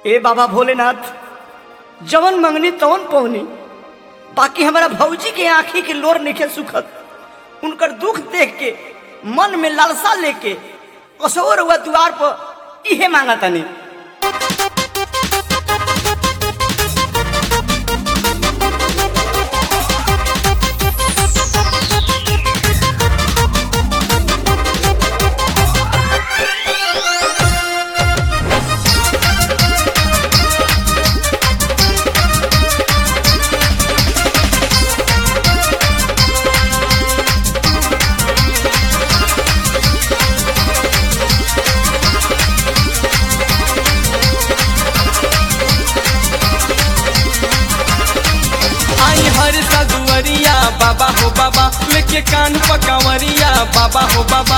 ए बाबा भोलेनाथ जवन मंगनी तवन पवनी बाकी हमारा भौजी के आंखी के लोर निके सुखत उनकर दुख देख के मन में लालसा लेके कसोर हुआ द्वार पर इहे मांगा तनी आई हर सदुवरिया बाबा हो बाबा लेके कान पकावरिया बाबा हो बाबा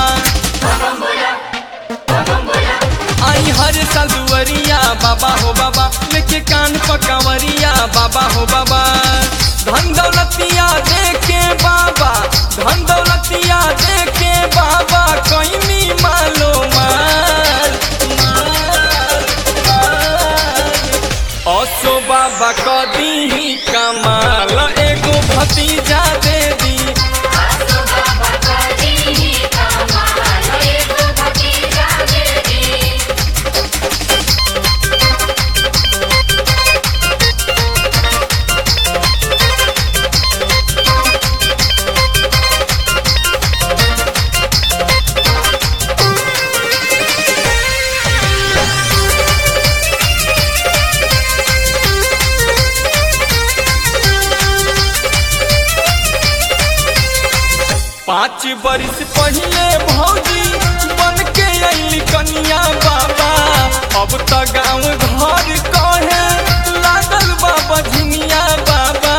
आई हर सदुवरिया बाबा हो बाबा लेके कान पकावरिया बाबा हो बाबा धन दौलतिया देके बाबा धन दौलतिया देके बाबा कैनी मालो माल माल माल असो बाबा कदी कमाल एगो भतीजा दे दी आसो बाबा कदी ही कमाल एगो भतीजा दे दी पाँच बरिस पहले भौजी बन के अली कनिया बाबा अब त गाँव घर कहे लागल बाबा झिनिया बाबा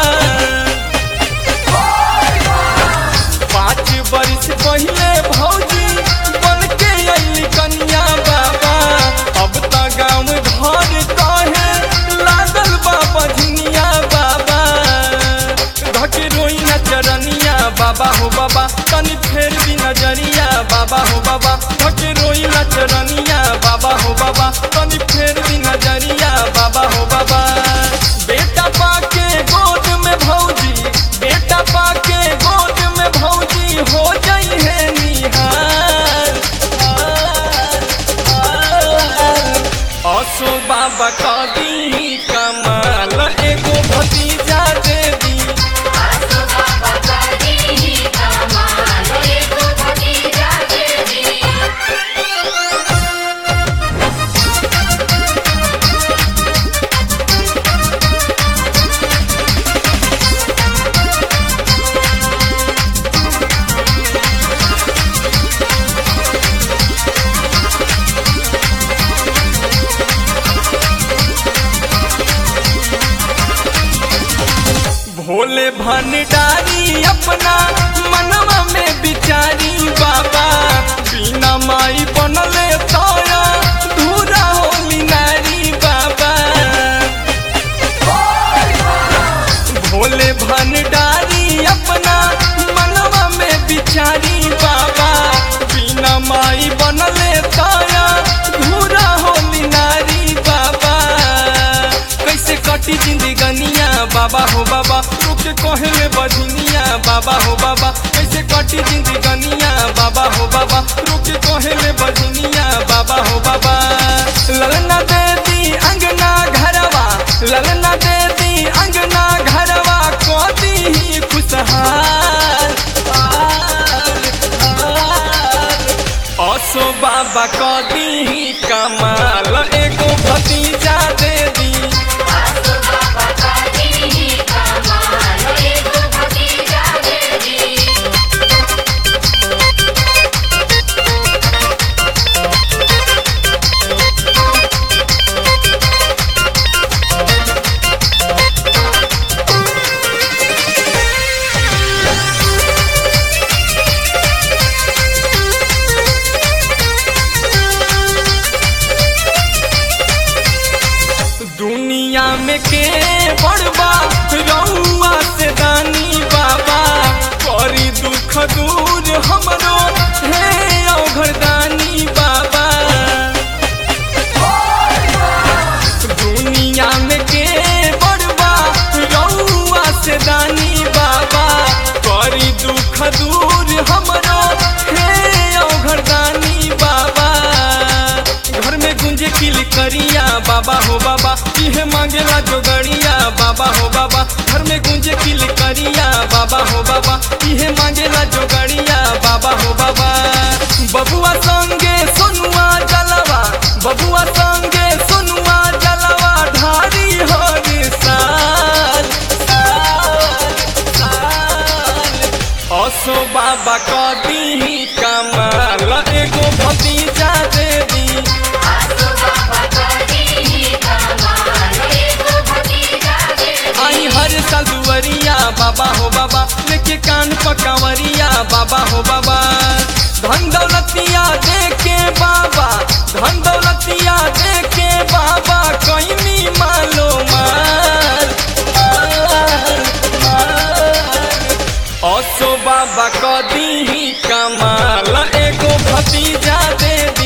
पाँच बरिस पहले भौजी बन के अली कनिया बाबा अब त गाँव घर कहे लागल बाबा झिनिया बाबा घटे रोई न चरनिया बाबा हो बाबा तनी फेर भी नजरिया बाबा हो बाबा घटे रोई न चरनिया बाबा हो बाबा तनी फेर भी नजरिया बाबा हो बाबा बेटा पाके गोद में भौजी बेटा पाके गोद में भौजी हो जाई है निहार असो बाबा कदी कमाल एगो भतीजा दे दी आसो बाबा कदी ही कमाल एगो भतीजा दे दी भोले भंडारी अपना मनवा में बिचारी बाबा बिना माई बनले तोरा धूरा होली नारी बाबा भोले भंडारी अपना मनवा में बिचारी बाबा बिना माई बनले तोरा धूरा होली नारी बाबा कैसे कटी जिंदगनिया बाबा हो बाबा रुक कहले बजनिया बाबा हो बाबा कैसे कटी जिंदगनिया बाबा हो बाबा रुक कहले बजनिया बाबा हो बाबा ललना दे दी अंगना घरवा ललना दे दी अंगना घरवा कोती ही खुशहाल असो बाबा कदी ही कमाल एगो भतीजा दे दी आसो बाबा कदी ही कमाल एगो भतीजा दे दी दुनिया में के बड़बा रउआ से दानी बाबा करी दुख दूर हमरो हे औघरदानी बाबा किलकरिया बाबा हो बाबा इहे मांगेला जोगड़िया बाबा हो बाबा घर में गूंजे किलकरिया बाबा हो बाबा इहे मांगेला जोगड़िया बाबा हो बाबा बबुआ संगे सोनुआ जलवा बबुआ संगे सोनुआ जलवा ढारी हर साल साल साल असो बाबा कदी कमाल एगो भतीजा दे दी आसो बाबा करी कमाल एगो भतीजा दे आई हर साल दुवरिया बाबा हो बाबा लेके कान पकावरिया बाबा हो बाबा धन दौलतिया दे के बाबा धन दौलतिया दे के बाबा कैनी मालो माल माल माल असो बाबा कदी कमाल एगो भतीजा दे